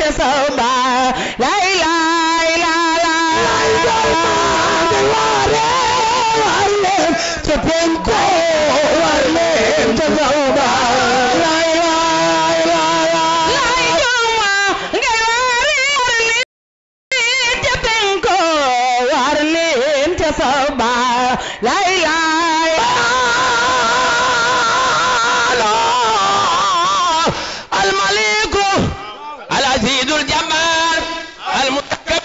ca sawba lay lay la la ca penko war leen ca sawba lay lay la la lay juma ngay waari war leen ca penko war leen ca sawba lay lay الملك العزيز الجبار المتكبر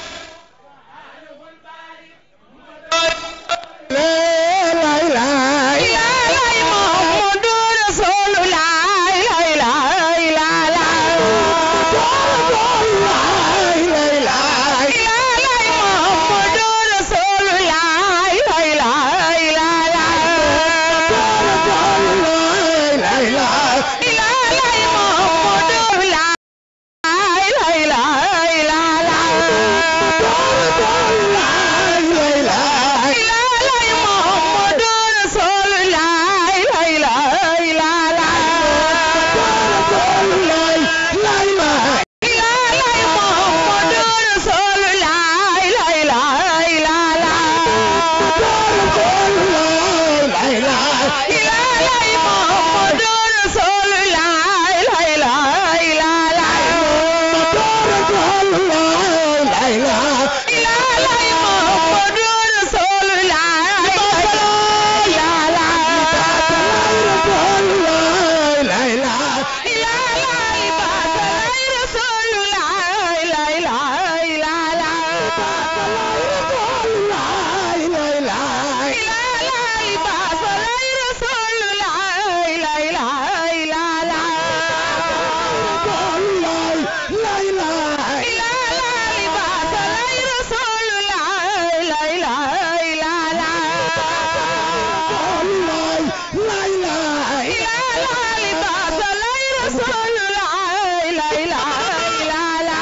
لا لا لا lay Muhammadu Rasulullah lay lay la la lay Muhammadu Rasulullah lay lay la la lay Muhammadu lay lay lay la la lay Muhammadu Rasulullah lay lay la la lay Muhammadu Rasulullah lay lay la la lay Muhammadu Rasulullah lay lay la la lay Muhammadu Rasulullah lay la la lay batalay Rasulullah lay lay la la lay batalay Rasulullah lay lay la la lay batalay Rasulullah lay lay la la lay batalay Rasulullah lay lay la la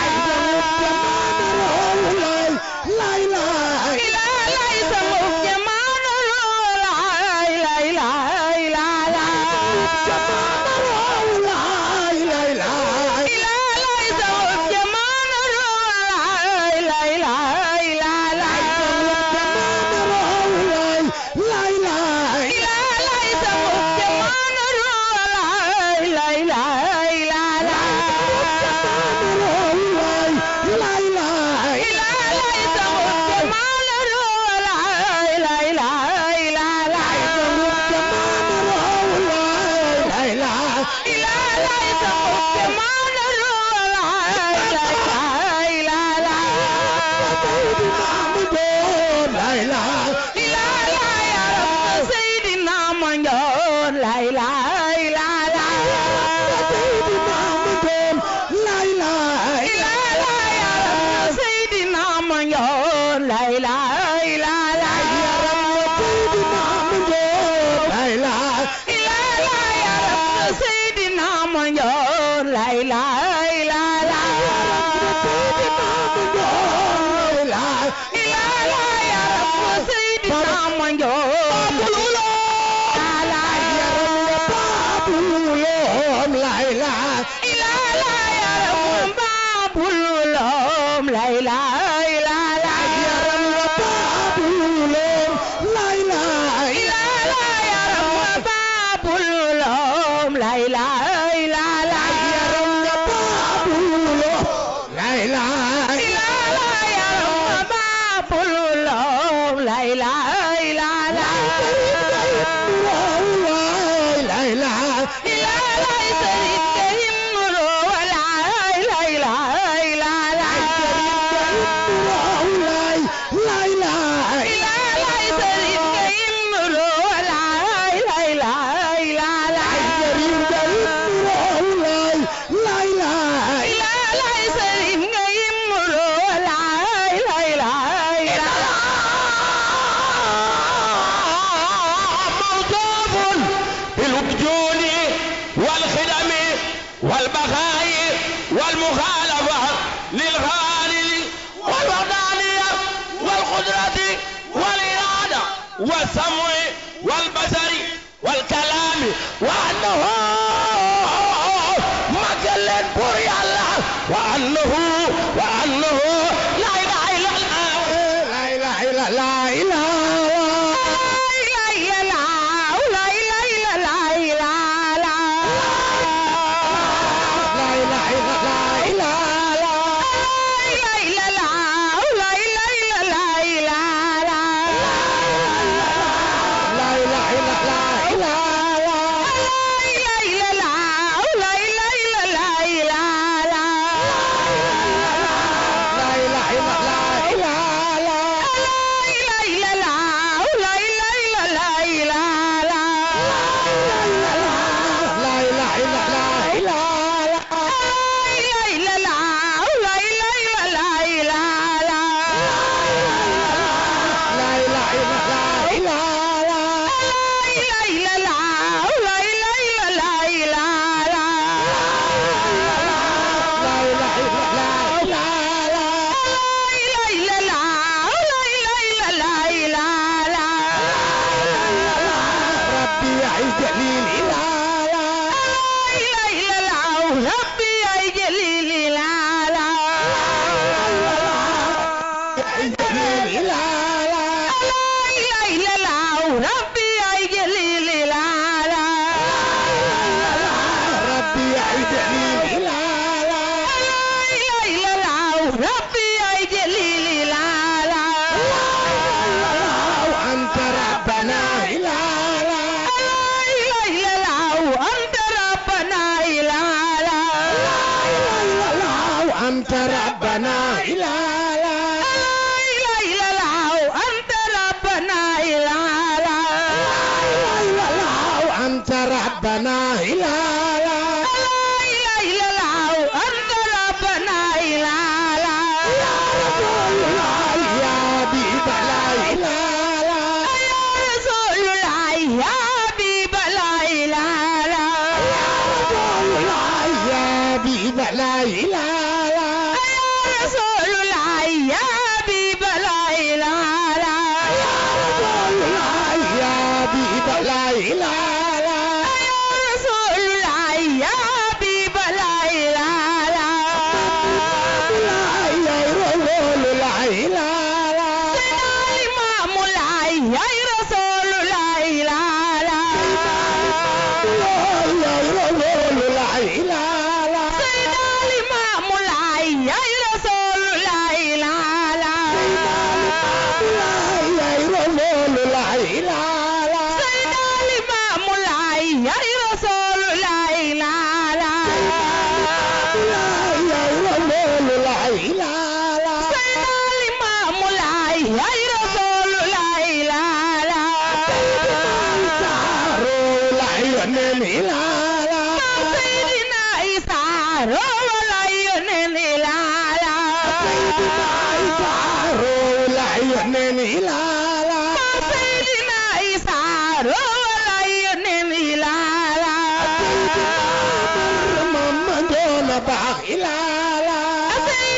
lay sanguf jamaano lay lay lay la la lay sanguf jamaano lay lay lay la la lay sanguf jamaano lay lay lay la la lay sanguf jamaano lay lay lay la la lay sanguf jamaano lay lay lay la la lay lay arab Seydina Mandione lay lay la la lay lay arab Seydina Mandione lay lay la la lay lay arab Seydina Mandione lay lay la la lay lay arab Seydina Mandione lay lay arab Babul Lom lay lay la la lay lay arab Babul Lom lay lay la la lay lay arab Babul Lom lay lay la la lay lay Serigne Himro lay lay lay la la lay lay Serigne Himro lay lay lay la la lay lay Serigne Himro lay lay lay la موصوف بالوجود والخدم والبقاء والمخالفة للغالي والوحدانية والقدرة والإرادة والسمع والبصر والكلام وأنه مجل بور يالله وأنه وأنه لا إله إلا الله لا إله إلا لا إله لا إله إلا لا إله لا إله إلا لا إله لا إله إلا لا إله لا إله إلا لا إله لا إله إلا لا إله لا إله إلا لا إله ربي يا جليل لا يا جليل لا ربي يا جليل لا وأنت ربنا لا وأنت ربنا لا وأنت ربنا لا يا حبيب لا إله يا حبيب لا إله يا حبيب لا إله يا رسول لا إله يا رسول لا إله يا رسول لا إله يا رسول لا إله لا ينم إله لا ينم إله محمد باخ إله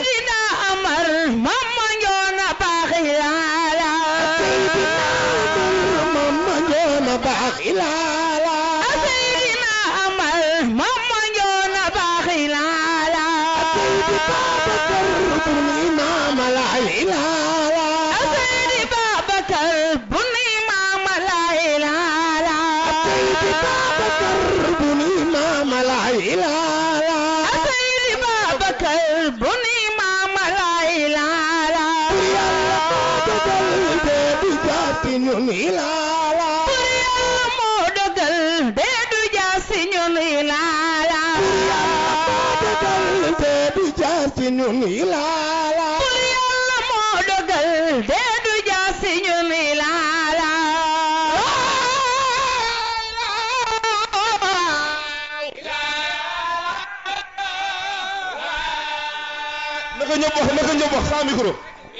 محمد باخ إله الإمام لا إله الإمام لا إله ñun ilaala dogal te du jaar ci ñun ilaala naka ñëpp wax naka ñëpp wax sans micro.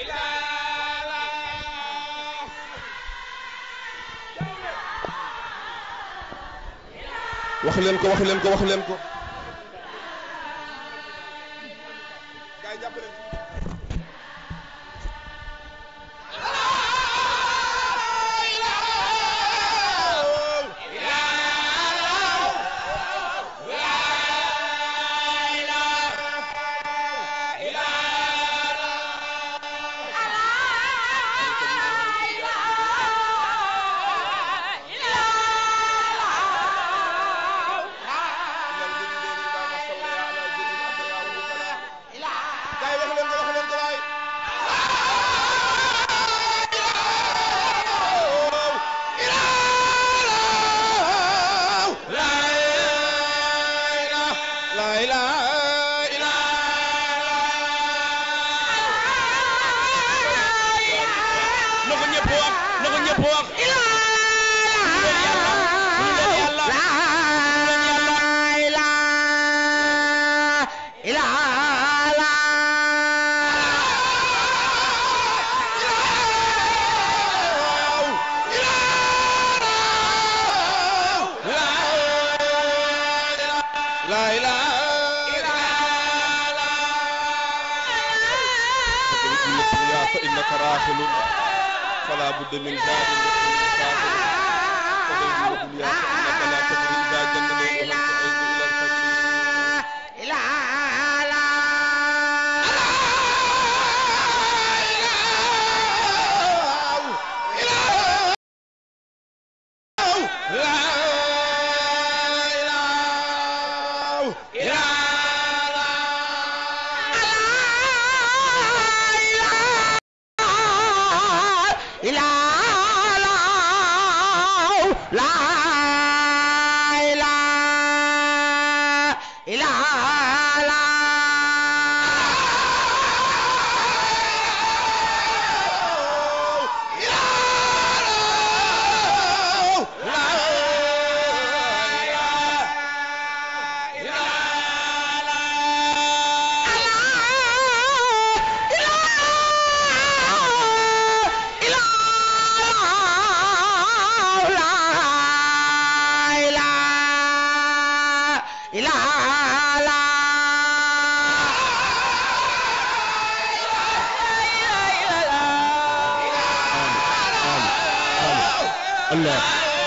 wax leen ko wax leen ko wax leen ko. Gaay jàpp leen. فإنك راحل فلا بد من زاد فاضل فغير الدنيا فإنك لا تدري إذا جن ليلها تعيد إلى الفجر الله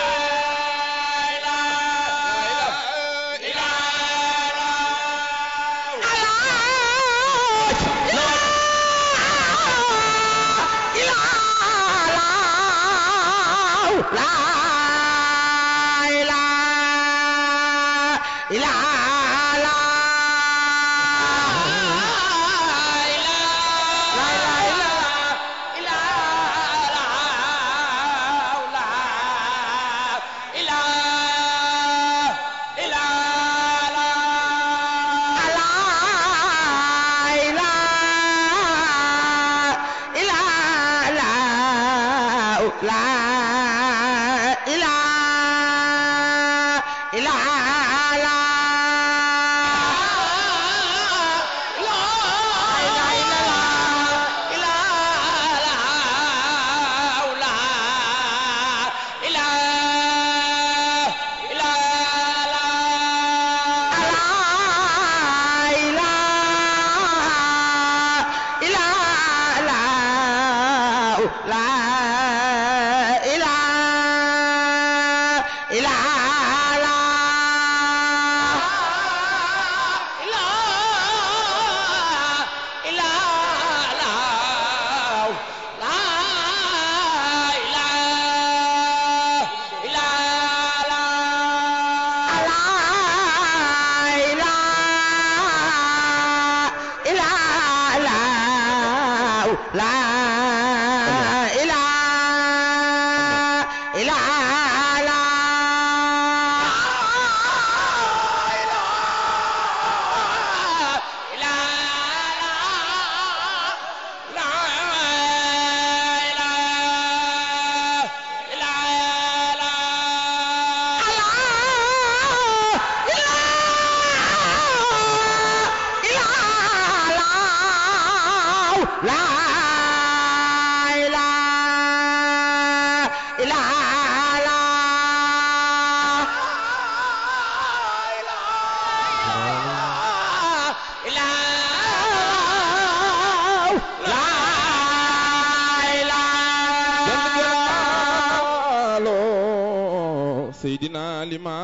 Seydina Lima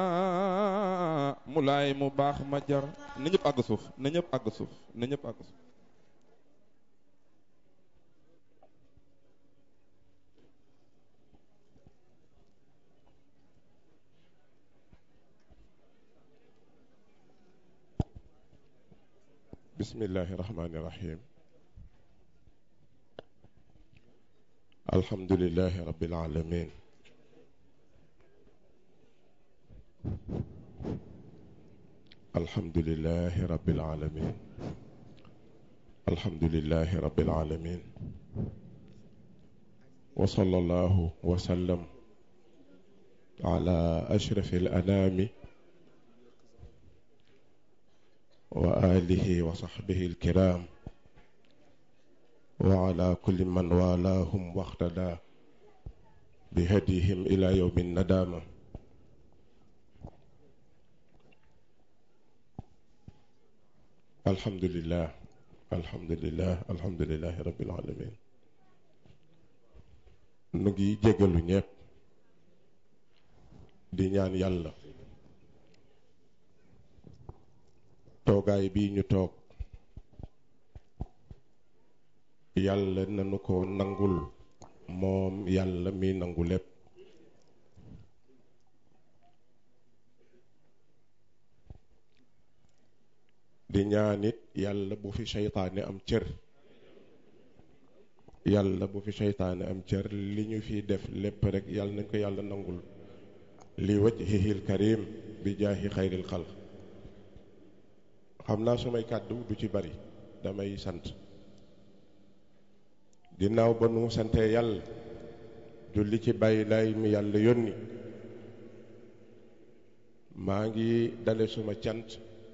Mulaay mu baax ma jar na ñëpp àgg suuf na ñëpp àgg suuf na ñëpp àgg suuf bismillahi rahmani rahim alhamdulillahi rabbil alamin الحمد لله رب العالمين الحمد لله رب العالمين وصلى الله وسلم على أشرف الأنام وآله وصحبه الكرام وعلى كل من والاهم واقتدى بهديهم إلى يوم الندامة الحمد لله alhamdulilah alhamdulilah rabbil alamin nu ngi jégalu ñépp di ñaan yàlla toogaay bii ñu toog yàlla nanu ko nangul moom yàlla mi nangu lépp di ñaanit yàlla bu fi seytaane am cër yàlla bu fi seytaane am cër li ñu fi def lépp rek yàlla nañ ko yàlla nangul li wajhihil karim bi jaahi xayril xalq xam naa sumay kàddu du ci bari damay sant ginnaaw ba nu sante yàlla julli ci bàyyi lay mi yàlla yónni maa ngi dale suma cant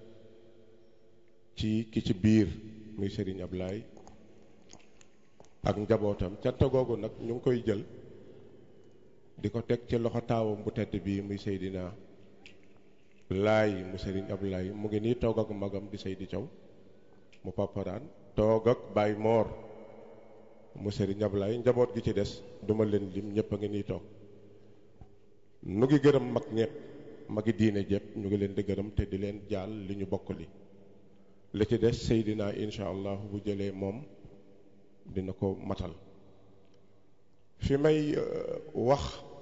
ci ki ci biir muy Serigne Ablaye ak njabootam cant googu nag ñu ngi koy jël di ko teg ci loxo taawam bu tedd bii muy Seydina laay mu Serigne Ablaye mu ngi nii toog ak magam di Seydi Thiaw mu paparaan toog ak Baye Mor mu Serigne Ablaye njaboot gi ci des duma leen lim ñëpp a ngi nii toog nu ngi gërëm mag ñëpp magi diine jëpp ñu ngi leen di gërëm te di leen jaal li ñu bokk li li ci des Seydina incha allah bu jëlee moom dina ko matal fi may wax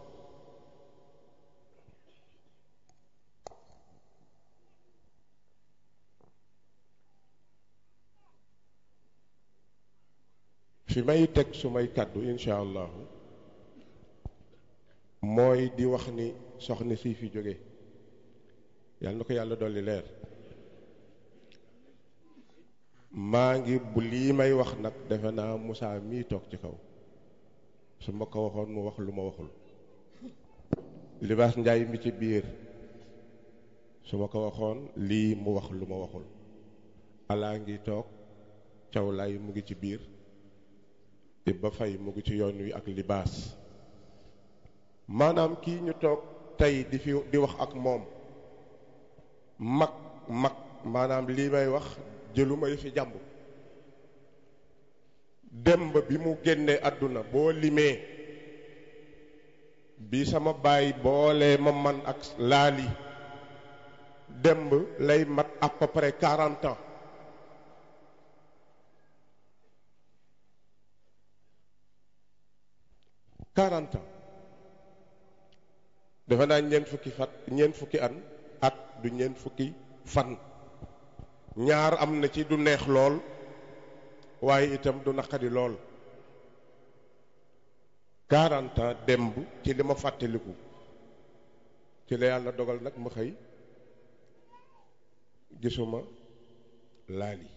fi may teg su may kàddu incha allahu mooy di wax ni soxna si fi jóge yàlla na ko yàlla dolli leer maa ngi bu lii may wax nag defe naa Moussa mii toog ci kaw su ma ko waxoon mu wax lu ma waxul libaas njaay mi ci biir su ma ko waxoon lii mu wax lu ma waxul alaa ngi toog cawlaay mu ngi ci biir Ibba Fay mu ngi ci yoon wi ak libaas maanaam kii ñu toog tey di fi di wax ak moom mag mag maanaam lii may wax jëluma yi fi jàmbur demb bi mu génnee àdduna boo limee bi sama baay boole ma man ak laali demb lay mat à peu près quarante ans quarante ans dafa naa ñeent fukki fat ñeent fukki an at du ñeent fukki fan ñaar am na ci du neex lool waaye itam du naqadi lool quarante ans demb ci li ma fàttaliku ci la yàlla dogal nag ma xëy gisuma laali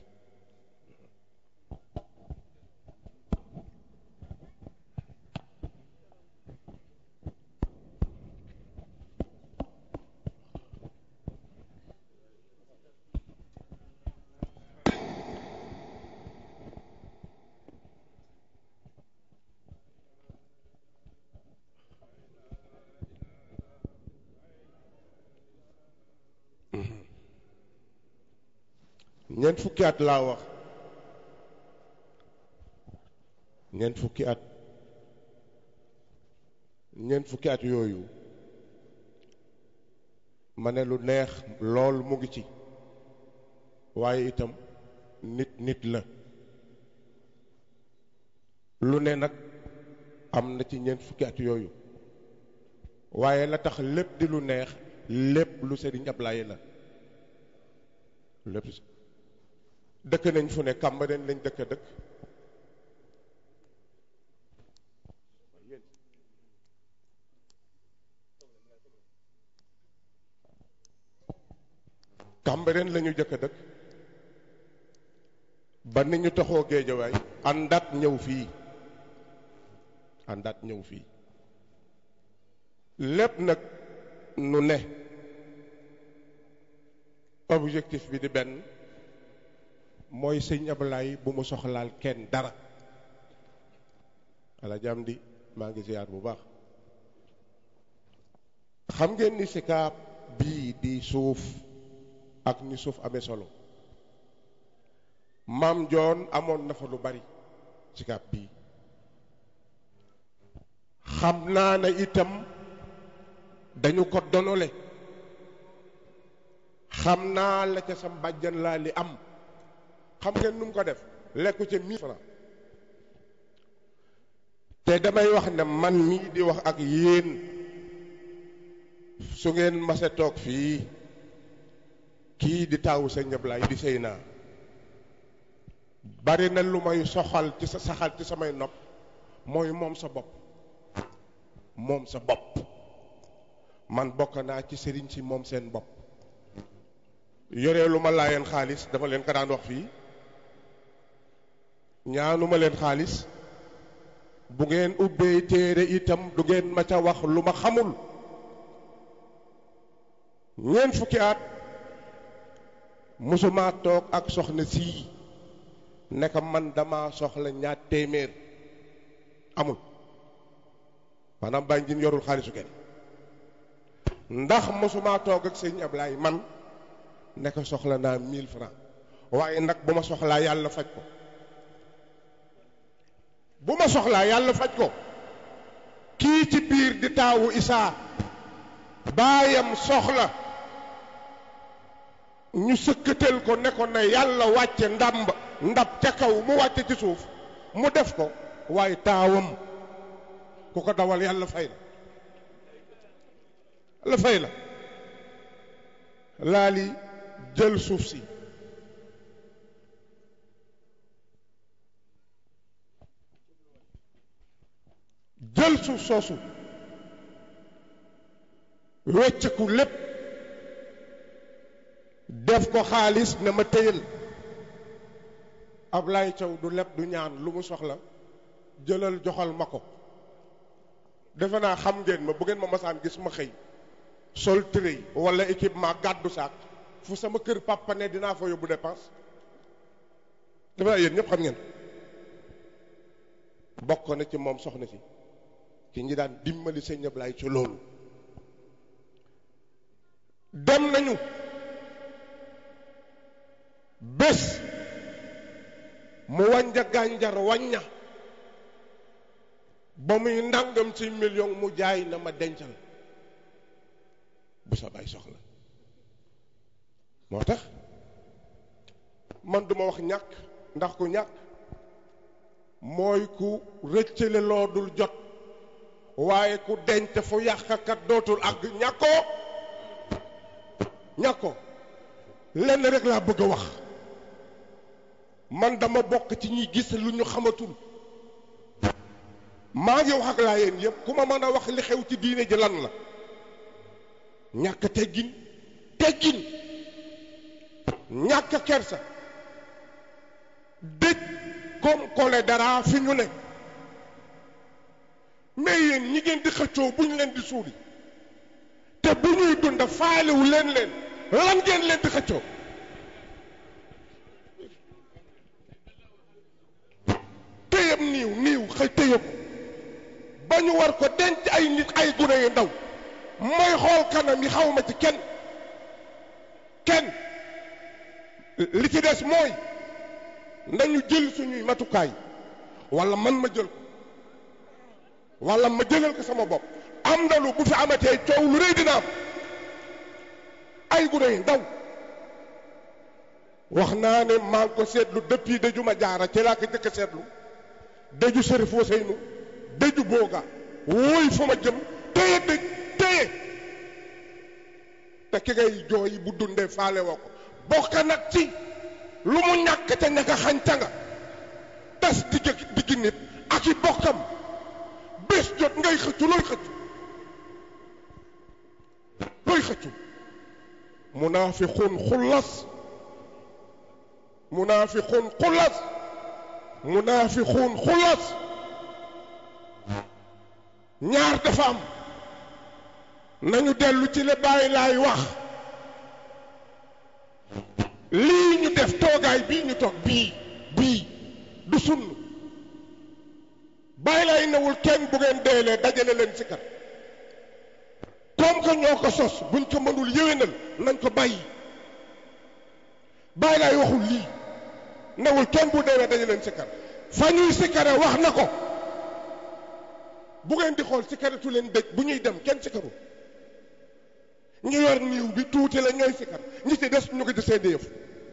ñeent fukki at laa wax ñeent fukki at ñeent fukki at yooyu ma ne lu neex lool mu ngi ci waaye itam nit nit la lu ne nag am na ci ñeent fukki at yooyu waaye la tax lépp di lu neex lépp lu Sëriñ Ablaye la lépp dëkk nañ fu ne Cambérène lañ dëkk dëkk Cambérène la ñu jëkk dëkk ba ni ñu taxoo géejawaay àndaat ñëw fii àndaat ñëw fii lépp nag nu ne objectif bi di benn mooy sëñ Ablaye bu mu soxlaal kenn dara ala jàmm di maa ngi ziar bu baax xam ngeen ni sikaab bii di suuf ak ni suuf amee solo maam joon amoon na fa lu bari ci kàpp bii xam naa ne itam dañu ko donole xam naa la ca sa mbàjjan laa li am xam ngeen nu mu ko def lekku ca mille francs te damay wax ne man mii di wax ak yéen su ngeen mase toog fii kii di taawu sa ñëblaay di sëy naa bari na lu may soxal ci sa saxal ci samay nopp mooy moom sa bopp moom sa bopp man bokk naa ci sëriñ si moom seen bopp yoree lu ma laayeen xaalis dama leen ko daan wax fii ñaanuma leen xaalis bu ngeen ubbee téere itam du ngeen ma ca wax lu ma xamul ñeent fukki at musuma toog ak soxna sii ne ko man dama soxla ñaar téeméer amul maanaam bàyyi njin yorul xaalisu kenn ndax musuma toog ak sëñ Ablaay man ne ko soxla naa mille francs waaye nag bu ma soxlaa yàlla faj ko bu ma soxlaa yàlla faj ko kii ci biir di taawu isaa baayam soxla ñu sëkkatal ko ne ko ne yàlla wàcce ndàmb ndab ca kaw mu wàcce ci suuf mu def ko waaye taawam ku ko dawal yàlla fay la yàlla fay la laali jël suuf si jël suuf soosu wecceku lépp def ko xaalis ne ma téyal Ablaye Thiaw du lépp du ñaan lu mu soxla jëlal joxal ma ko defe naa xam ngeen ma bu ngeen ma masaan gis ma xëy sol tërëy wala équipement gàddu saak fu sama kër papa ne dinaa fa yóbbu dépense defe naa yéen ñëpp xam ngeen bokk na ci moom soxna si ci ñi daan dimbali sëñ Ablaye ci loolu dem nañu bés mu wàñña gànjar wàñña ba muy ndàngam ci million mu jaay na ma dencal bu sa bay soxla moo tax man duma wax ñàkk ndax ku ñàkk mooy ku rëccale loo dul jot waaye ku denc fu yàqkat dootul ak ñàkkoo ñàkkoo lenn rek laa bëgg a wax man dama bokk ci ñi gis lu ñu xamatul maa ngi wax ak laa yéen yëpp ku ma mën a wax li xew ci diine ji lan la ñàkk teggin teggin ñàkk kersa dëj comme kole dara fi ñu ne mais yéen ñi ngeen di xëccoo bu ñu leen di suuli te bu ñuy dund faalewu leen leen lan ngeen leen di xëccoo téyam niiw niiw xëy téye ko ba ñu war ko denc ay nit ay gune yu ndaw mooy xool kanam yi xawma ci kenn kenn li ci des mooy nañu jël suñuy matukaay wala man ma jël ko wala ma jëlal ko sama bopp am na lu bu fi amatee coow lu rëy dina am ay gune yu ndaw wax naa ne maa ngi ko seetlu depuis dëju ma jaara ci laa ko jëkk a seetlu dëju Sërif Ousseynou dëju booga wóoy fa ma jëm téye dëj téye te ki ngay jooy bu dundee faale woo ko bokk nag ci lu mu ñàkk ca ñaka xañ ca nga tas digg digg nit ak i bokkam bés jot ngay xëccu looy xëccu looy xëccu munaafiqun xullas munaafiqun xullas munaafiqun xullas ñaar dafa am nañu dellu ci le bàyyi laay wax lii ñu def toogaay bii ñu toog bii bii du sunn bàyyi laay newul kenn bu ngeen deelee dajale leen si kat comme que ñoo ko sos buñ ko mënul yéwénal nañ ko bàyyi bàyyi laay waxul lii newul kenn bu deewee dañu leen sikkar fa ñuy sikkare wax na ko bu ngeen di xool sikkaratu leen dëj bu ñuy dem kenn sikkaru ñu yor niiw bi tuuti la ñooy sikkar ñi ci des ñu ko di seen yëf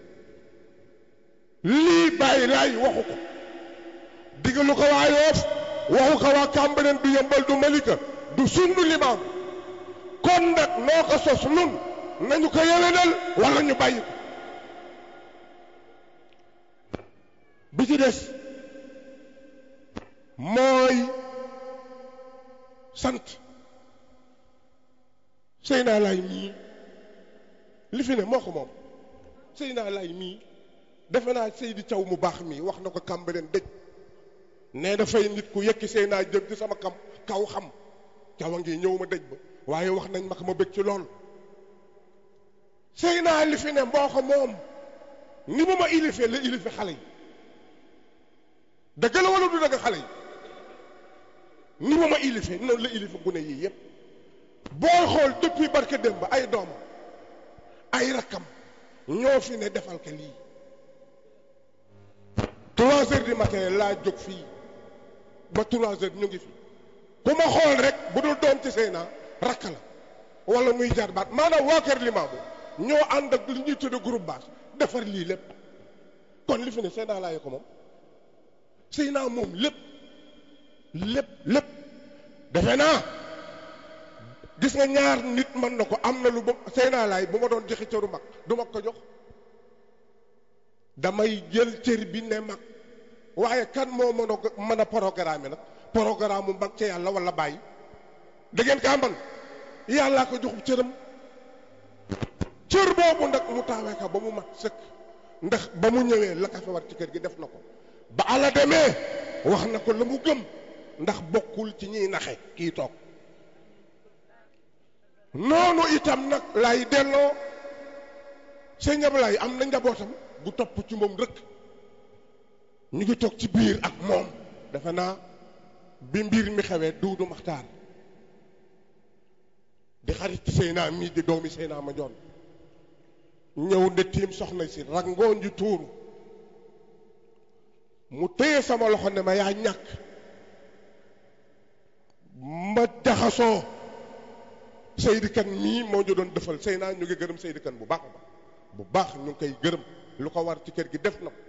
lii bàyyi laay waxu ko digalu ko waa Yoof waxu ko waa Cambérène du yëmbal du Malika du sundu limaam kon nag noo ko sos nun nañu ko yewenal wala ñu bàyyi ko bi ci des mooy sant Seyna Laay mii li fi ne moo ko moom Seyna Laay mii defe naa Seydi Thiaw mu baax mii wax na ko Cambérène dëj nee dafay nit ku yekki Seyna jëm ci sama kam kaw xam cawa ngi ñëw ma dëj ba waaye wax nañ ma ko ma bëgg ci lool Seyna li fi ne moo ko moom ni mu ma ilifee la ilife xale yi dëgg la wala du dëgg xale yi ni mu ma ilifee noonu la ilife gune yii yépp booy xool depuis barke démb ay doomam ay rakkam ñoo fi ne defal ko lii trois heures du matin laa jóg fii ba trois heures ñu ngi fi ku ma xool rek bu dul doom ci Seyna rakk la wala muy jaar baat maanaam waa kër Limaamu ñoo ànd ak li ñuy tudde groupe base defar lii lépp kon li fi ne Seyna laa ko moom Seyna moom lépp lépp lépp defe naa gis nga ñaar nit mën na ko am na lu ba Seyna laay bu ma doon joxe cëru mag du ma ko jox damay jël cër bi ne mag waaye kan moo mën a mën a programme nag programme mu mag ca yàlla wala bàyyi da ngeen kaa man yàllaa ko joxub cëram cër boobu nag mu taawee ko ba mu mat sëkk ndax ba mu ñëwee la ka fa war ci kër gi def na ko ba ala demee wax na ko la mu gëm ndax bokkul ci ñiy naxe kii toog noonu itam nag lay delloo sëñ Ablaye am na njabootam bu topp ci moom rëkk ñu ngi toog ci biir ak moom defe naa bi mbir mi xewee duudu maxtaar di xarit ci Seyna mii di doomi Seyna ma joon ñëw nde tiim soxna si rangoon ji tuuru mu téye sama loxo ne ma yaa ñàkk ma jaxasoo Seydi Kan mii moo ñu doon defal Seyna ñu ngi gërëm Seydi Kan bu baax a baax bu baax ñu ngi koy gërëm lu ko war ci kër gi def na ko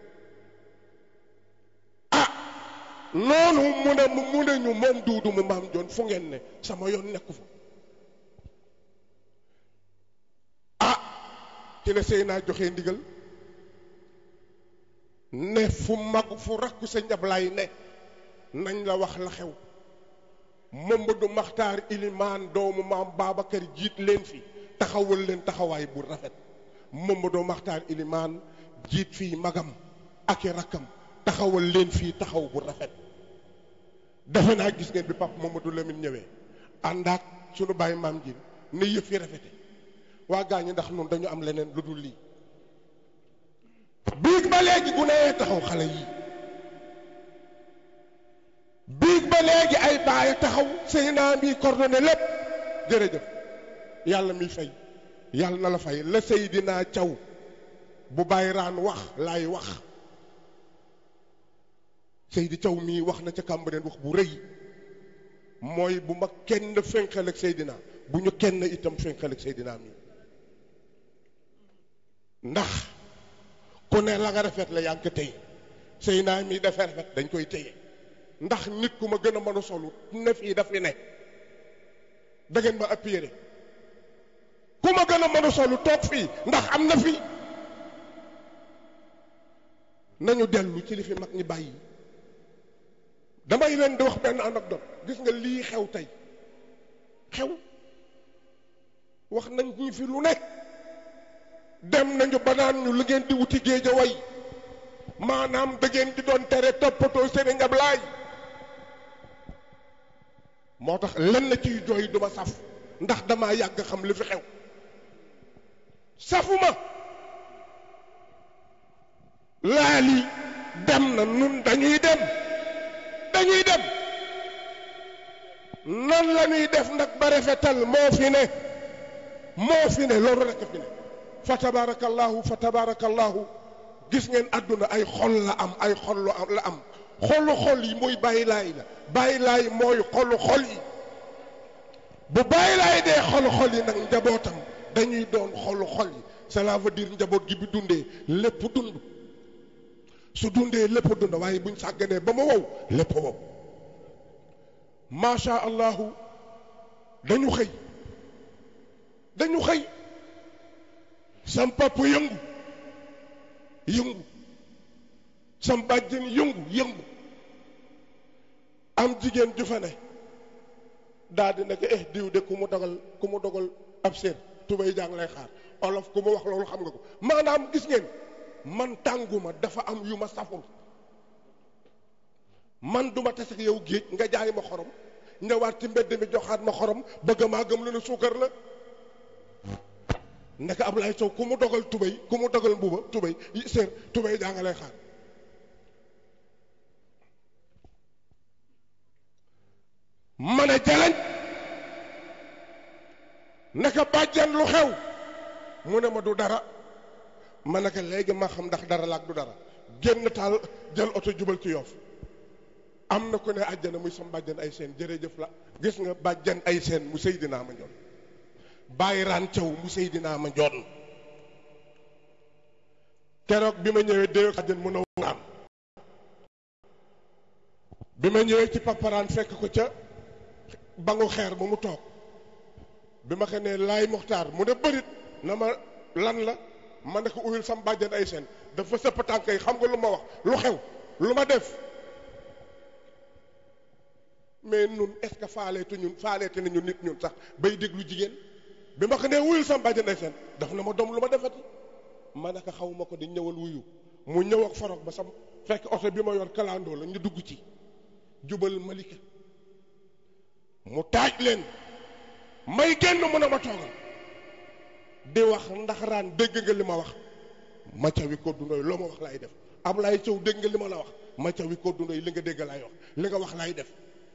ah noonu mu ne mu ne ñu moom duudu mu maam joon fu ngeen ne sama yoon nekku fa ah ci la Seyna joxe ndigal ne fu mag fu rakku sa njablaay ne nañ la wax la xew Mamadou Maxtaar Ilimaan doomu maam Babacar jiit leen fi taxawal leen taxawaay bu rafet Mamadou Maxtaar Ilimaan jiit fii magam ak i rakkam taxawal leen fii taxaw bu rafet defe naa gis ngeen bi Pape Mamadou Lamine ñëwee ànd ak sunu bàyyi maam ji ne yëf yi rafete waa gaañi ndax noonu dañu am leneen lu dul lii biig ba léegi gu nee taxaw xale yi biig ba léegi ay baay taxaw Seyna mi coordonné lépp jërëjëf yàlla mi fay yàlla na la fay la Seydina Thiaw bu bàyyi raan wax laay wax Seydi Thiaw mii wax na ca Cambérène wax bu rëy mooy bu ma kenn fenqal ak Seydina bu ñu kenn itam fenqal ak Seydina mii ndax ku ne la nga rafet la yaa ngi ko téye Seyna mii dafa rafet dañ koy téye ndax nit ku ma gën a mën a solu ne fii daf fi ne da ngeen ma appuyé ku ma gën a mën a solu toog fii ndax am na fii nañu dellu ci li fi mag ñi bàyyi damay leen di wax benn anecdote gis nga lii xew tey xew wax nañ ñu fi lu nekk dem nañu ba naan ñu lu ngeen di wuti géej a way maanaam da ngeen di doon tere toppatoo Sëriñ Ablaay moo tax lenn ciy jooy duma saf ndax damaa yàgg xam li fi xew safuma laali dem na nun dañuy dem dañuy dem nan la ñuy def nag ba rafetal moo fi ne moo fi ne loolu rekk fi ne fa tabarakallahu fa tabarakallahu gis ngeen àdduna ay xol la am ay xol lu am la am xolu xol yi mooy bàyyi laay la bàyyi laay mooy xolu xol yi bu bàyyi laay dee xolu xol yi nag njabootam dañuy doon xolu xol yi cela veut dire njaboot gi bi dundee lépp dund su dundee lépp dund waaye buñ sàgganee ba mu wow lépp wow macha allahu dañu xëy dañu xëy sam papa yëngu yëngu sam bàjjen yëngu yëngu am jigéen ju fa ne daal di nekk eh diw de ku mu dogal ku mu dogal ab séer tubay jàng lay xaar olof ku mu wax loolu xam nga ko maanaam gis ngeen man tànguma dafa am yu ma saful man duma tase ak yow géej nga jaay ma xorom ñëwaat ci mbedd mi joxaat ma xorom bëgg maa gëm lu ne suukar la ndeke Ablaye Sow ku mu dogal tubay ku mu dogal mbuba tubay séer tubay jaa nga lay xaar ma ne jaleñ naka bàjjan lu xew mu ne ma du dara ma ne ko léegi ma xam ndax dara la ak du dara génn taal jël oto jubal ci yoof am na ku ne àjjana muy sam bàjjan ay seen jërëjëf la gis nga bàjjan ay seen mu Seydina ma njoon bàyyi raan caw mu Seydina ma njoon keroog bi ma ñëwee déyo àjjan mu nawraan bi ma ñëwee ci paparaan fekk ko ca bangu xeer ba mu toog bi ma ko ne laay muxtaar mu ne bërit na ma lan la ma ne ko uyul sam bàjjan ay seen dafa sëpp tànk yi xam nga lu ma wax lu xew lu ma def mais nun est-ce que faaleetu ñun faaleete nañu nit ñun sax bay déglu jigéen bi ma ko nee wuyul sam bàjjan ay seen daf na ma doom lu ma defati ma ne ko xaw ma ko di ñëwal wuyu mu ñëw ak forog ba sam fekk oto bi ma yor kalandoo la ñu dugg ci jubal malika mu taaj leen may génn mu ne ma toogal di wax ndax raan dégg nga li ma wax ma cawi ko dundoy loo ma wax laay def Ablaye Sow dégg nga li ma la wax ma cawi ko dundoy li nga dégg laay wax li nga wax laay def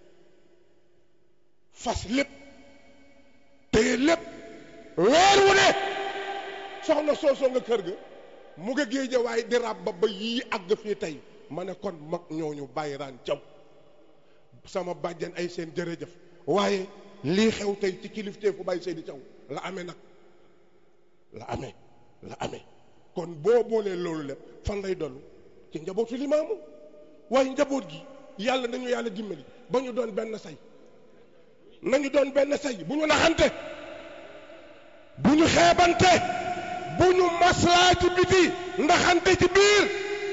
fas lépp téye lépp weer wu ne soxna soosoo nga kër ga mu nga géeje waaye di rab ba ba yii àgg fii tey ma ne kon mag ñooñu bàyyi raan caw sama bàjjen ay seen jërëjëf waaye lii xew tey ci kilifteefu fu bàyyi Seydi Caw la amee nag la amee la amee kon boo boolee loolu lépp fan lay dollu ci njabootu limaamu waaye njaboot gi yàlla nañu yàlla dimbali ba ñu doon benn say nañu doon benn say bu ñu naxante bu ñu xeebante bu ñu maslaa ci biti ndaxante ci biir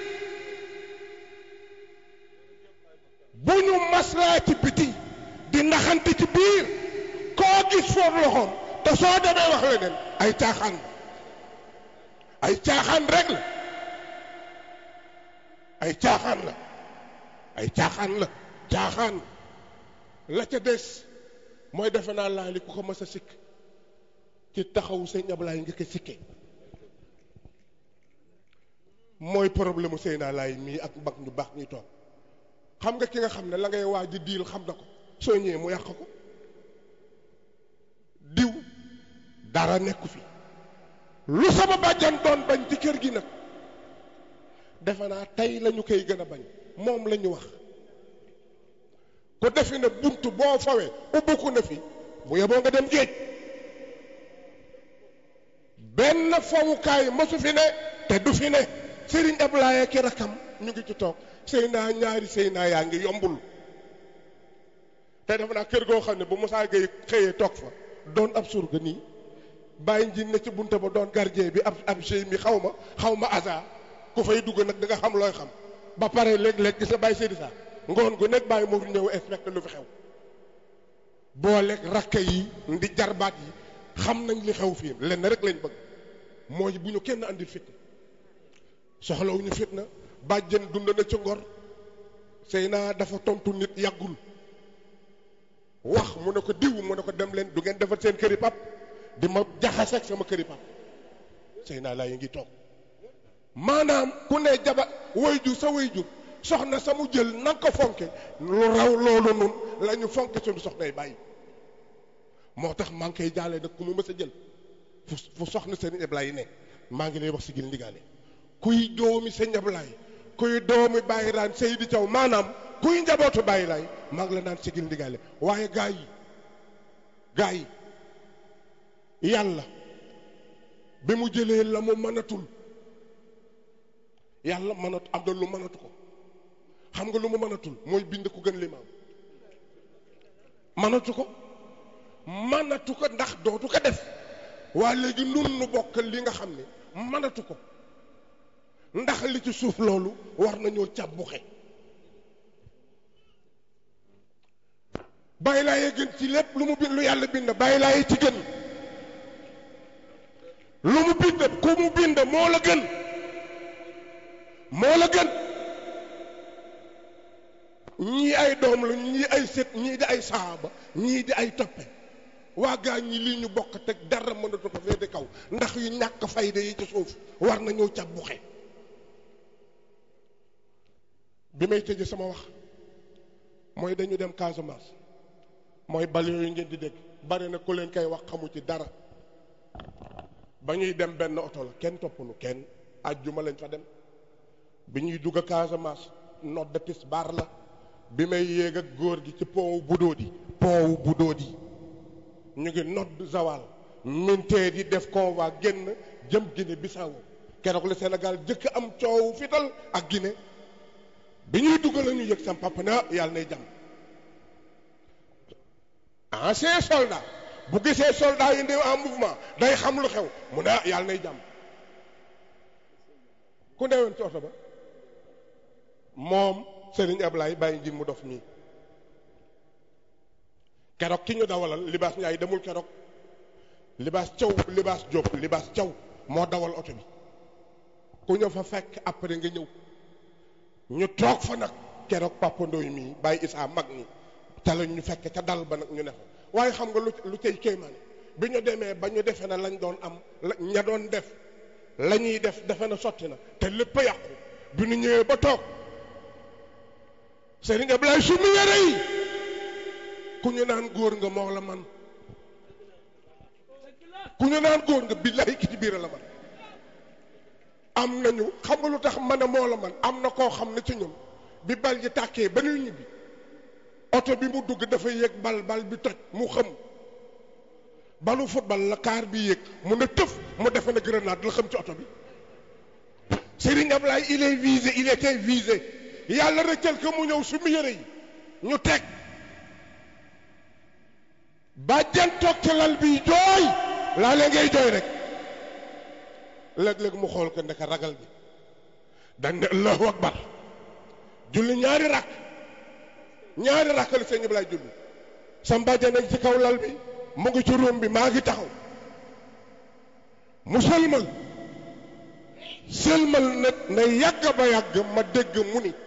bu ñu maslaa ci biti di naxante ci biir koo gis foofu loxoom te soo demee wax leneen ay caaxaan ay caaxaan rek la ay caaxaan la ay caaxaan la caaxaan la ca des mooy defe naa laa li ku ko mës a sikk ci taxawu sëñ Ablaye nga ko sikke mooy problème mu Seyna Laay mii ak mag ñu baax ñuy toog xam nga ki nga xam ne la ngay waaj di diil xam na ko soo ñëwee mu yàq ko diw dara nekku fi lu sama bàjjan doon bañ ci kër gi nag defe naa tey la ñu koy gën a bañ moom la ñu wax ko defi ne bunt boo fawee ubbiku na fi bu yeboo nga dem géej benn fawukaay masu fi ne te du fi ne Serigne Ablaye ki rakam ñu ngi ci toog sëy naa ñaari sëy naa yaa ngi yombul te defe naa kër goo xam ne bu Moussa Gueye xëyee toog fa doon ab surga nii bàyyi njiin ne ci bunte ba doon gardien bi ab ab géy mi xaw ma xaw ma asa ku fay dugg nag da nga xam looy xam ba pare léeg-léeg gis nga bàyyi Seydi Sa ngoon gu nekk bàyyi moo fi ñëw inspecté lu fi xew booleeg rakka yi ndi jarbaat yi xam nañ li xew fii lenn rek lañ bëgg mooy bu ñu kenn andil fitna soxlawuñu fitna bàjjen dund na ci ngor sëy naa dafa tontu nit yàggul wax mu ne ko diw mu ne ko dem leen du ngeen defar seen këri pap di ma jaxaseeg sama këri pap sëy naa laa yi ngi toog maanaam ku ne jaba wayjur sa wayjur soxna sa mu jël na ko fonke lu raw loolu nun la ñu fonke suñu soxnay bàyyi moo tax maa ngi koy jaale nag ku mu mës a jël fu fu soxna seen Ibrahima ne maa ngi lay wax si gil ndigaale kuy doomi sëñ Ablaay kuy doomi Baye Raan Seydi Thiaw maanaam kuy njabootu Baye Laay maa ngi la naan sigil ndigaale waaye gaa yi gaa yi yàlla bi mu jëlee la mu mënatul yàlla mënat am na lu mënatu ko xam nga lu mu mënatul mooy bind ku gën limaam mënatu ko mënatu ko ndax dootu ko def waa léegi nun nu bokk li nga xam ne mënatu ko ndax li ci suuf loolu war nañoo càbbuxe bàyyi laay gën ci lépp lu mu bind lu yàlla bind bàyyi laay ci gën lu mu bind ku mu bind moo la gën moo la gën ñii ay doom la ñii ay sët ñii di ay saaba ñii di ay toppe waa gaa ñi lii ñu bokk teg dara mënatu ko féete kaw ndax yu ñàkk fayda yi ci suuf war nañoo càbbuxe bi may tëje sama wax mooy dañu dem Casamance mooy bal yooyu ngeen di dégg bari na ku leen koy wax xamu ci dara ba ñuy dem benn oto la kenn toppanu kenn àjjuma lañ fa dem bi ñuy dugg Casamance nodd tisbaar la bi may yéeg ak góor gi ci pont wu Budodi pont wu Budodi ñu ngi nodd zawal minteer yi def convoi génn jëm Guinée Bissau keroog la Sénégal jëkk am coow fital ak Guinée bi ñuy dugg la ñu yëg sam papa ne yàlla nay jàmm ancien soldat bu gisee soldat yi ndew en mouvement day xam lu xew mu ne yàlla nay jàmm ku newoon ci oto ba moom Serigne Ablaye bàyyi nji mu dof mii keroog ki ñu dawalal libaas Njaay demul keroog libaas caw libaas Jóob libaas caw moo dawal oto bi ku ñëw fa fekk après nga ñëw ñu toog fa nag keroog Papa Ndoy mii bàyyi Isaa mag ñi ca la ñu fekk ca dal ba nag ñu ne fa waaye xam nga lu lu cay kéemaane bi ñu demee ba ñu defee na lañ doon am la ña doon def la ñuy def defe na sotti na te lépp a yàqu bi ñu ñëwee ba toog Serigne Ablaye su mu yére yi ku ñu naan góor nga moo la man ku ñu naan góor nga billahi ki ci biir la man am nañu xam nga lu tax man a moo la man am na koo xam ne ci ñun bi bal ji tàkkee ba ñuy ñibbi oto bi mu dugg dafa yéeg bal bal bi toj mu xam balu football la kaar bi yéeg mu ne tëf mu defe na grenade la xam ci oto bi Serigne Ablaye il est visé il était visé yàlla rëccal ko mu ñëw sumu yére yi ñu teg bàjjan toog ci lal bi jooy laa lee ngay jooy rek léeg-léeg mu xool ko ndeka ragal bi dañ ne allahu akbar julli ñaari rakk ñaari rakk la sëñ Ablaye julli sam bàjjan nekk ci kaw lal bi mu ngi ci ruum bi maa ngi taxaw mu sëlmal sëlmal na na yàgg ba yàgg ma dégg mu ni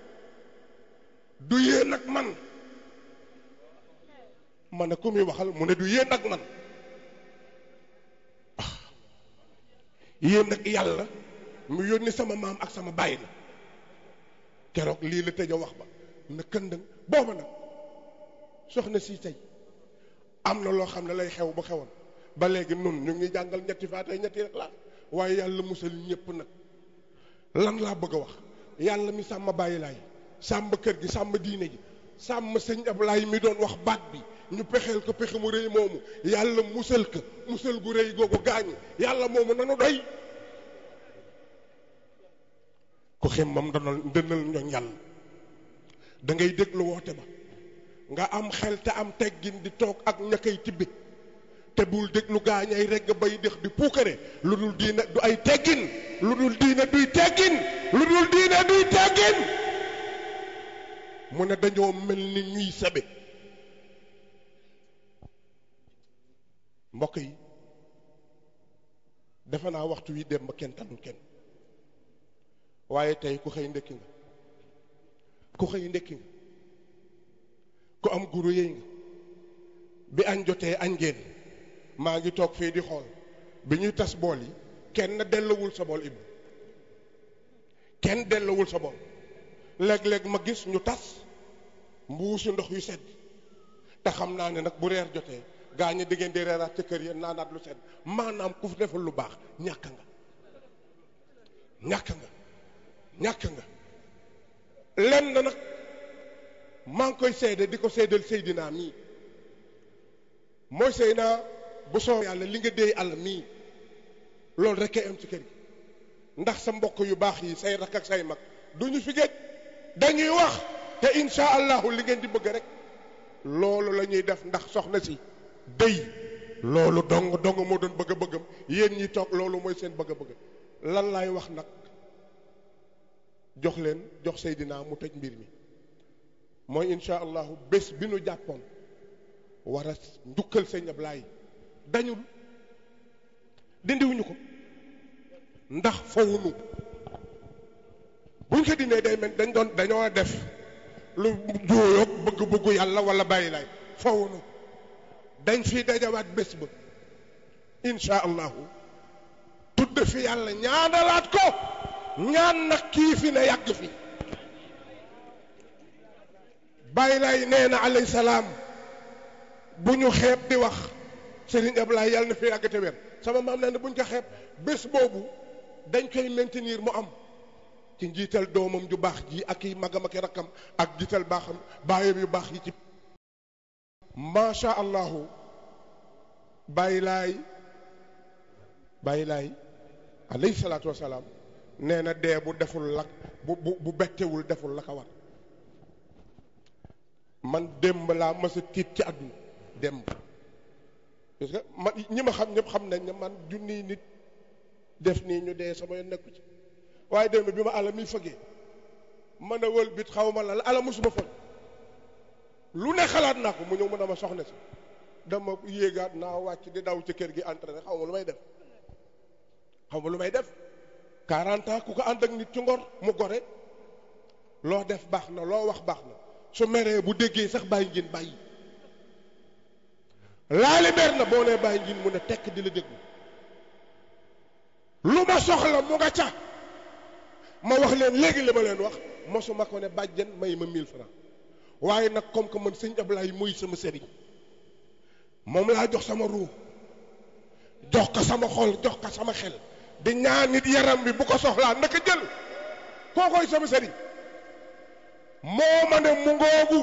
du yéen ak man ma ne ku muy waxal mu ne du yéen ak man ah yéen ak yàlla mu yónni sama maam ak sama baay la keroog lii la tëj a wax ba na këndëng booba nag soxna si tey am na loo xam ne lay xew ba xewoon ba léegi nun ñu ngi jàngal ñetti faatay ñetti rek laa waaye yàlla musal ñépp nag lan laa bëgg a wax yàlla mi sàmm bàyyi laay sàmm kër gi sàmm diine ji sàmm sëñ Ablaay mi doon wax baat bi ñu pexeel ko pexe mu rëy moomu yàlla musal ko musal gu rëy googu gaañu yàlla moomu nanu doy ku xemmam danal ndënal ñoñ yàlla da ngay déglu woote ba nga am xel te am teggin di toog ak ña koy tibbi te bul déglu gaañay regg bay dex di puukare lu dul diina du ay teggin lu dul diina duy teggin lu dul diina duy teggin mu ne dañoo mel ni ñuy sabe mbokk yi defe naa waxtu wi dem ba kenn tanul kenn waaye tey ku xëy ndekki nga ku xëy ndekki nga ku am guru yëy nga bi añ jotee añ ngeen maa ngi toog fii di xool bi ñuy tas bool yi kenn dellawul sa bool ibu kenn dellawul sa bool léeg-léeg ma gis ñu tas mbuusu ndox yu sedd te xam naa ne nag bu reer jotee gaa ñi diggéen di reeraat ca kër ya naanaat lu sedd maanaam ku fi defal lu baax ñàkk nga ñàkk nga ñàkk nga lenn nag maa ngi koy seede di ko seedal Seydina mii mooy Seydina bu soo yàlla li nga déey àll mii loolu rek am ci kër gi ndax sa mbokk yu baax yi say rak ak say mag duñu fi géej dañuy wax te insha allahu li ngeen di bëgg rek loolu la ñuy def ndax soxna si déy loolu dong dong moo doon bëgg a bëggam yéen ñi toog loolu mooy seen bëgg a bëgg lan laay wax nag jox leen jox Seydina mu tëj mbir mi mooy insha allahu bés bi nu jàppoon war a njukkal sëñ Ablaay dañul dindiwuñu ko ndax fawunu buñ ko dindee day mel dañ doon dañoo def lu juuyoog bëgg-bëggu yàlla wala bàyyi laay fawunu dañ fi dajawaat bés ba insha allahu tudd fi yàlla ñaanalaat ko ñaan nag kii fi ne yàgg fi bàyyi laay nee na alayhi salaam bu ñu xeeb di wax Serigne Ablaye yàlla na fi yàgg te wér sama maam nee na bu ñu ko xeeb bés boobu dañ koy maintenir mu am ci njiital doomam ju baax ji ak i magam ak i rakkam ak jiital baaxam baayam yu baax yi ci macha allahu bàyyi laay bàyyi laay alayhi salaatu wasalaam nee na dee bu deful la bu bu bu bettewul deful la ko war man démb laa mës a tiit ci àdduna démb parce que man ñi ma xam ñëpp xam nañ ne man junniy nit def nii ñu dee sama yoon nekku ci waaye démb bi ma àlla mi fëggee mën a wël bit xaw ma la la ala musuma fëgg lu ne xalaat naa ko mu ñëw mën a ma soxna si dama yéegaat naa wàcc di daw ci kër gi entraîné xaw ma lu may def xaw ma lu may def 40 ans ku ko ànd ak nit ci ngor mu gore loo def baax na loo wax baax na su meree bu déggee sax bàyyi ngeen bàyyi laali mer na boo nee bàyyi ngeen mu ne tekk di la déglu lu ma soxla mu nga ca ma wax leen léegi li ma leen wax mosuma ko ne bàjjen may ma 1000 francs waaye nag comme que man sëñ Ablaye muy sama sëriñ moom laa jox sama ruu jox ko sama xol jox ko sama xel di ñaan nit yaram bi bu ko soxlaa naka jël kookoy sama sëriñ moo ma ne mu ngoogu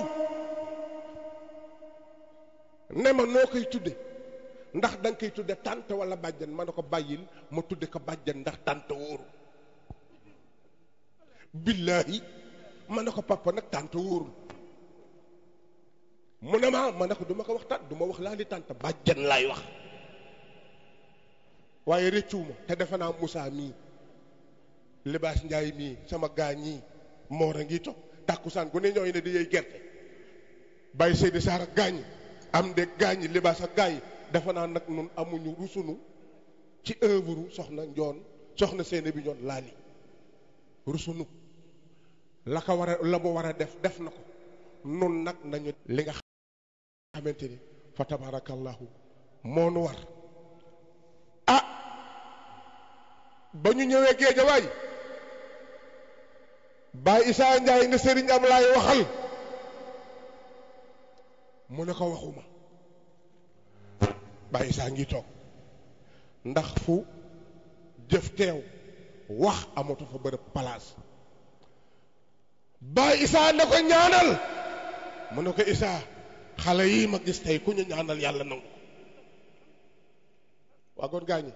ne ma noo koy tudde ndax da nga koy tudde tànt wala bàjjan ma ne ko bàyyil ma tudde ko bàjjan ndax tànt wóoru billaahi ma ne ko papa nag tànt wóorul mu ne ma ma ne ko du ma ko wax tànt du ma wax laa li tànt bàjjan laay wax waaye rëccuwuma te defe naa Moussa mii libaas Njaay mii sama gaa ñii moor a ngi toog tàkkusaan gu ne ñooy ne di yey gerte bàyyi Seydi Saar ak gaañi am de gaañi libaas ak gaa yi defe naa nag nun amuñu rusunu ci œuvre soxna njoon soxna seene bi ñoon laali rusunu la ko war a la mu war a def def na ko nun nag nañu li nga xamante ni fa tabarakallahu moo nu war ah ba ñu ñëwee géejawaay Baay Isaa Njaay ne Sëriñ Ablaay waxal mu ne ko waxuma Baay Isaa ngi toog ndax fu jëf teew wax amatu fa bërëb palaas Baay Isaa ne ko ñaanal mu ne ko Isaa xale yii ma gis tey ku ñu ñaanal yàlla nangu waa goon gaañi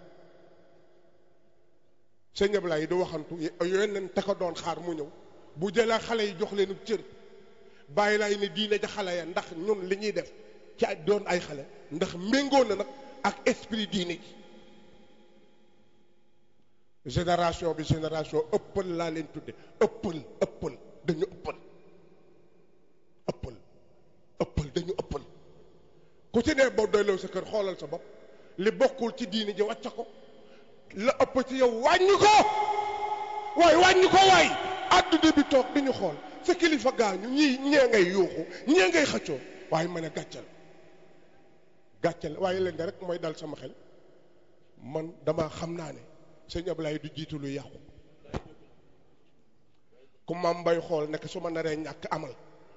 sëñ Ablaye du waxantu yooyu leen te ko doon xaar mu ñëw bu jëlee xale yi jox leen cër bàyyi laay ne diine ja xale ya ndax ñun li ñuy def ci doon ay xale ndax méngoo na nag ak esprit diine ji génération bi génération ëppal laa leen tudde ëppal ëppal dañu ëppal ëppal ëppal dañu ëppal ku ci ne boo doyloo sa kër xoolal sa bopp li bokkul ci diine ji wàcc ko la ëpp ci yow wàññi ko waay wàññi ko waay àdduna bi toog di ñu xool sa kilifa gaañu ñii ñee ngay yuuxu ñee ngay xëccoo waaye ma ne gàccal gàccal waaye leen rek mooy dal sama xel man dama xam naa ne sëñ Ablaye du jiitu lu yàqu ku maam bay xool nekk su ma naree ñàkk amal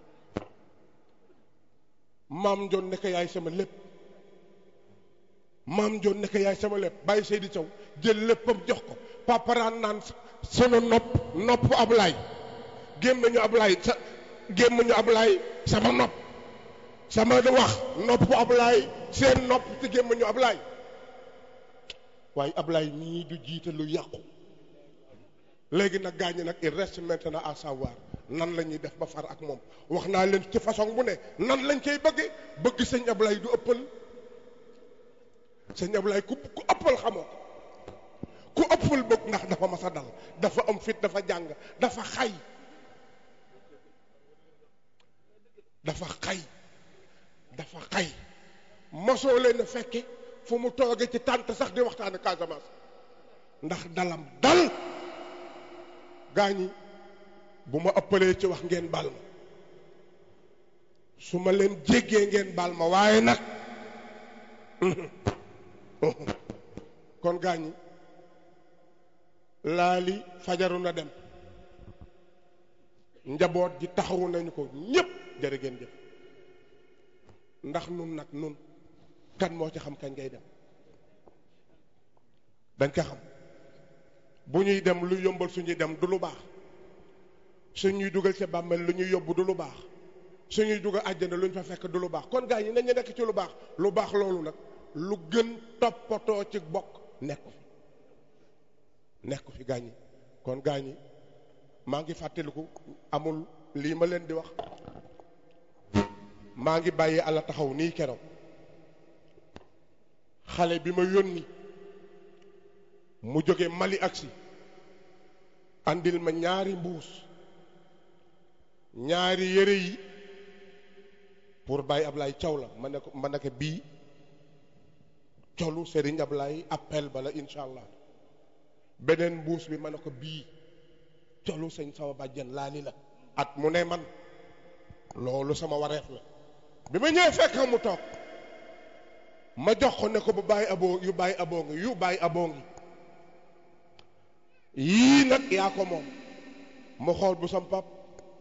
maam Njoon nekk yaay sama lépp maam Njoon nekk yaay sama lépp bàyyi Seydi Thiaw jël léppam jox ko paparaan naan sunu nopp nopp Ablaay gémmiñu Ablaay sa gémmiñu Ablaay sama nopp sama wax nopp Ablaay seen nopp ci gémmiñu Ablaay waaye Ablaay mii du jiite lu yàqu léegi nag gaañi nag il reste maintenant à savoir nan la ñuy def ba far ak moom wax naa leen ci façon bu ne nan lañ koy bëgge bëgg sëñ Ablaay du ëppal sëñ Ablaay ku ku ëppal xamoo ko ku ëppal bëgg ndax dafa mas a dal dafa am fit dafa jàng dafa xay dafa xay dafa xay mosoo leen a fekke fu mu tooge ci tànt sax di waxtaane Casamance ndax dalam dal gaañi bu ma ëppalee ci wax ngeen baal ma su ma leen jéggee ngeen baal ma waaye nag kon gaañi laali fajaru na dem njaboot ji taxawu nañu ko ñépp jërë ngeen jëf ndax nun nag nun kan moo ci xam kañ ngay dem dañ ko xam bu ñuy dem lu yombal suñuy dem du lu baax suñuy dugal ci bàmmeel lu ñuy yóbbu du lu baax suñuy dugal àjjana lu ñu fa fekk du lu baax kon gaa yi nañu nekk ci lu baax lu baax loolu nag lu gën toppatoo ci bokk nekku fi nekku fi gaa ñi kon gaa ñi maa ngi fàttaliku amul lii ma leen di wax maa ngi bàyyi àlla taxaw nii keroog xale bi ma yónni mu jóge Mali agsi andil ma ñaari mbuus ñaari yére yi pour Baye Ablaye Thiaw la ma ne ko ma ne ko bii colu Serigne Ablaye appel bala incha allah beneen mbuus bi ma ne ko bii colu sëñ sama bàjjen laali la at mu ne man loolu sama wareef la bi ma ñëwee fekk mu toog ma jox ko ne ko bu bàyyi aboo yu bàyyi aboo ngi yu bàyyi aboo ngi yii nag yaa ko moom mu xool bu sam pap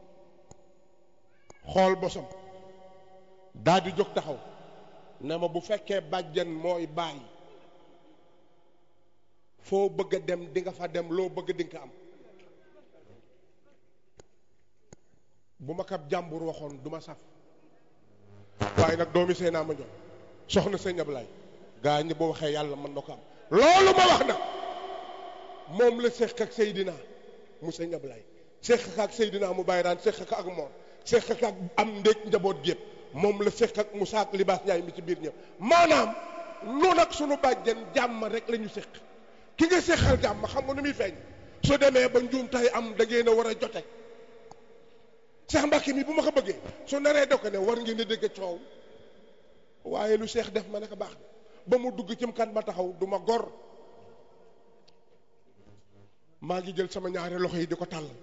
xool bosam daal di jóg taxaw ne ma bu fekkee bàjjen mooy bàyyi foo bëgg a dem di nga fa dem loo bëgg di nga ko am bu ma kab jàmbur waxoon du ma saf waaye nag doomi sëy naa ma jox soxna sëñ Ablaay gaa ñi bu waxee yàlla mën na ko am loolu ma wax nag moom la seq ak Seydina mu sëñ Ablaay seq ak Seydina mu bàyyi daan seq ak moom seq ak am ndéeg njaboot gépp moom la seq ak Moussa ak Libaas Njaay mi ci biir ñëpp maanaam noonu ak sunu bàjjen jàmm rek la ñu seq ki nga seqal jàmm xam nga nu muy feeñ su demee ba njuum tay am da ngeen a war a jote Seex Mbàkke mi bu ma ko bëggee su naree da ko ne war ngeen di dégg coow waaye lu seex def ma ne ko baax ba mu dugg cim kan ma taxaw du ma gor maa ngi jël sama ñaari loxo yi di ko tàllal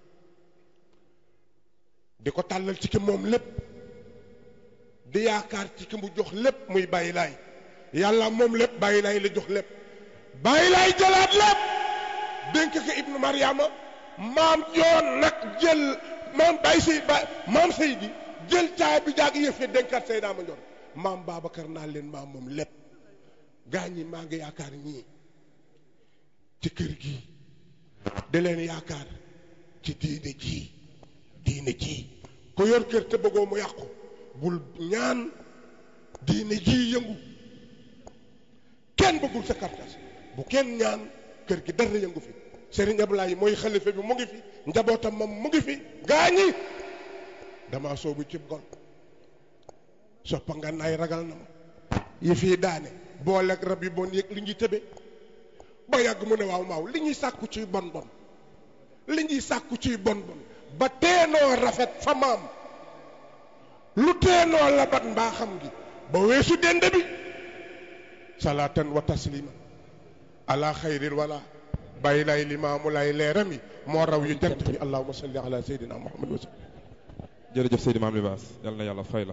di ko tàllal ci ki moom lépp di yaakaar ci ki mu jox lépp muy bàyyi laay yàlla moom lépp bàyyi laay la jox lépp bàyyi laay jëlaat lépp dénk ko ibnu mariama maam joon nag jël maam bàyyi say ba maam Seydi jël caay bi jaag yëf yi dénkaat say naa ma ñor maam Babacar naa leen maam moom lépp gaa ñi maa ngi yaakaar ñii ci kër gi da leen yaakaar ci diine ji diine ji ku yor kër te bëggoo mu yàqu bul ñaan diine ji yëngu kenn bëggul sa kartas bu kenn ñaan kër gi dara yëngu fi Serigne Ablaye mooy xalifa bi mu ngi fi njabootam moom mu ngi fi gaañi dama soobu cib gol soppa nga naay ragal na ma yi fii daane booleeg rab yi bon yëg li ñuy tëbe ba yàgg mu ne waaw maaw li ñuy sàkku ciy bon bon li ñuy sàkku ciy bon bon ba teenoo rafet fa maam lu teenoo labat mbaa xam gi ba weesu dend bi salaatan wa tasliman ala xayril wala bàyyi lay limaamu lay leeram yi moo raw yu jant bi allahuma salli ala sayyidina muhammad wa sallam jërëjëf Seydi Maam Libaas yal na yàlla fay la